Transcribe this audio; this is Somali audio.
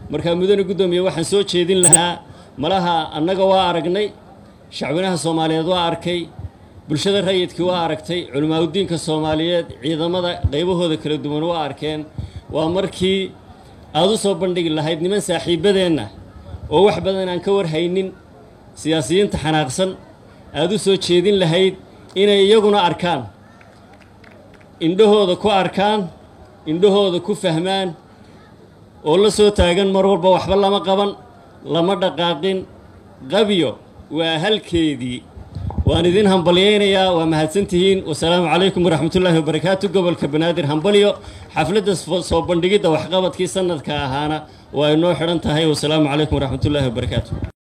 markaa mudane guddoomiye waxaan soo jeedin lahaa malaha annaga waa aragnay shacwinaha soomaaliyeed waa arkay bulshada rayidkii waa aragtay culimaauddiinka soomaaliyeed ciidamada qaybahooda kala duwan waa arkeen waa markii aad u soo bandhigi lahayd niman saaxiibbadeenna oo wax badan aan ka warhaynin siyaasiyiinta xanaaqsan aad u soo jeedin lahayd inay iyaguna arkaan indhahooda ku arkaan indhahooda ku fahmaan oo la soo taagan mar walba waxba lama qaban lama dhaqaaqin qabyo waa halkeedii waan idin hambalyaynayaa waa mahadsantihiin wasalaamu calaykum waraxmatullaahi wabarakaatu gobolka banaadir hambalyo xafladda soo bandhigidda waxqabadkii sanadka ahaana waa inoo xidhan tahay wasalaamu calaykum waraxmatullaahi wabarakaatu